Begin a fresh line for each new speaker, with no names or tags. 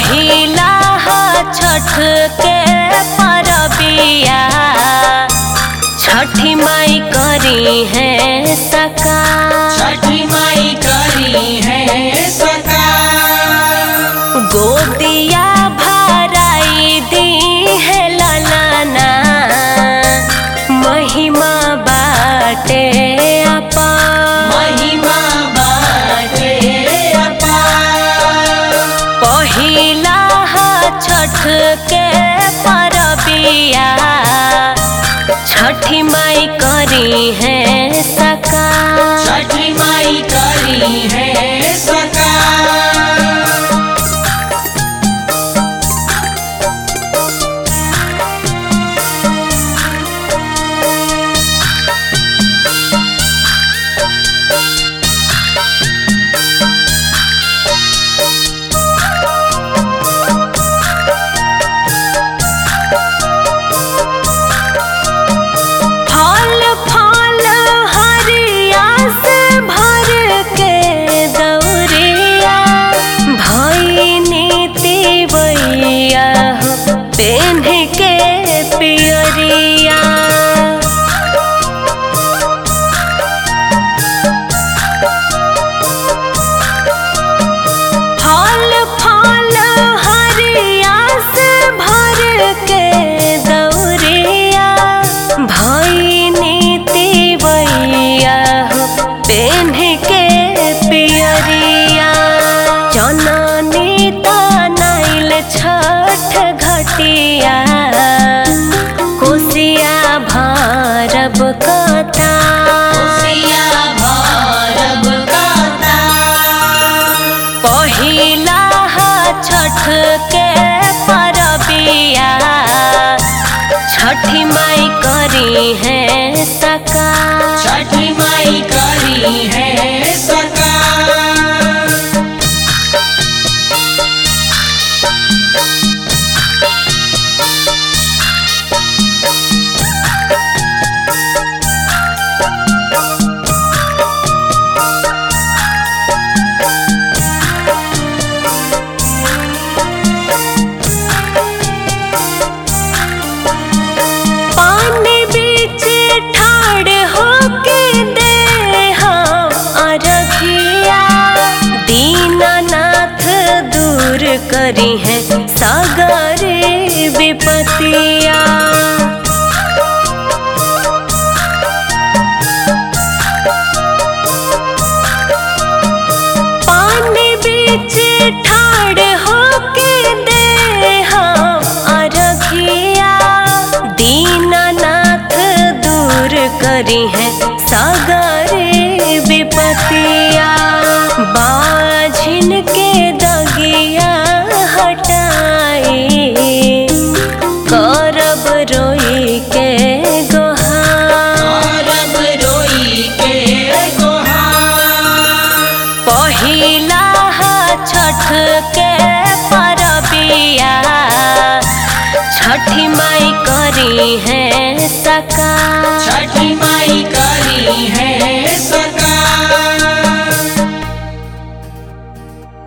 पहिला ह छठ के परबिया छठी माई करी है सका
छठी माई करी है सका
गोदिया भराई दी है ललना महिमा बाटे अपा
महिमा बाटे अपार
पहिला ह छठ के परबिया छठी माई करी है सका
छठी माई करी है सका
फल फल हरिया से भर के दौरिया भैनी तिवैया हो पेन्ह के पियरिया फल फल हरिया से भर के दौरिया भैनी तिवैया हो पेन्ह के पियरिया जननी तनाइल छठ घटिया कोसिया भरब कथा
सिया भरब कता
पहिला ह छठ के परबिया छठी माई करी है सका
छठी माई करी है सका
पानी बीच ठाड़ होके दे हम अरघिया दीनानाथ दूर करी है सागरे विपतिया पानी बीच ठाड़ होके दे हम अरघिया दीनानाथ दूर करी है सागरे विपतिया बाझिन के दगिया हटाई करब रोई के गोहा
अरब रोई के गोहार
पहिला ह छठ के परबिया छठी माई करी है सका
छठी माई करी है सका